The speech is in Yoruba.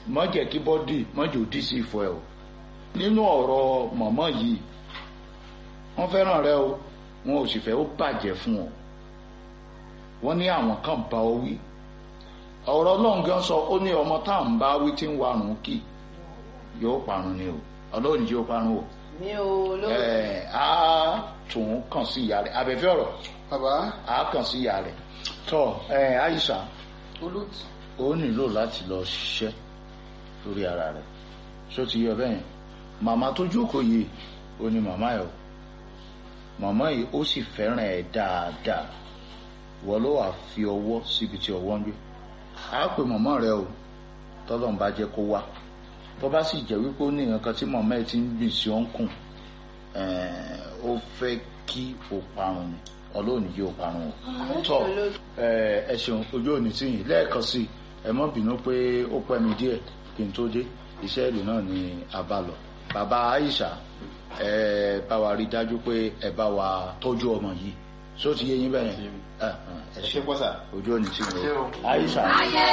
má jẹ́ kí bọ́dì má jò dí sí ìfọ̀ ẹ̀ o nínú ọ̀rọ̀ mọ̀mọ́ yìí wọ́n fẹ́ràn rẹ o wọn ò sì fẹ́ ó bàjẹ́ fún ọ wọ́n ní àwọn kan bá ọ wí ọ̀rọ̀ ọlọ́run gan sọ ó ní ọmọ tá à ń bá wí tí ń warùn kì yóò parun ni o ọlọ́run ní yóò parun o mi ò ló. ẹ̀ á tún kàn sí ìyá rẹ̀ abẹ́fẹ́ ọ̀rọ̀ bàbá á kàn sí ìyá rẹ̀ tọ́ ẹ̀ àyíṣà olóòtú ó nílò láti lọ ṣiṣẹ́ lórí ara rẹ̀ ṣó ti yọ bẹ́ẹ̀ màmá tó jókòó yìí ó ní màmá ẹ̀ o màmá yìí ó sì fẹ́ràn ẹ̀ dáadáa wọ́n ló wàá fi ọwọ́ síbi tí ọwọ́ ń gbé á pè màmá rẹ o tọ́lọ́n bá jẹ́ kó wá tó bá sì jẹ́ wípé ó ní nǹkan tí màmá ẹ̀ ti ń gbìn sí ọ̀nkùn ó fẹ́ kí o parun ni ọlọ́ọ̀ni yóò parun o tọ́ ẹ ṣeun ojú òní tí yìí lẹ́ẹ̀kan sí i ẹ mọ́ bínú pé ó pẹ́ mi díẹ̀ kí n tó dé iṣẹ́ ìlú náà ni a bá lọ bàbá Aisha ẹ bá wa rí dájú pé ẹ bá wa tọ́jú ọmọ yìí só ti yé yín bẹ́ẹ̀ yẹn ẹ ẹ ṣe ṣe pọ́sà ojú òní tí Ṣé yìí o? Aisha ayé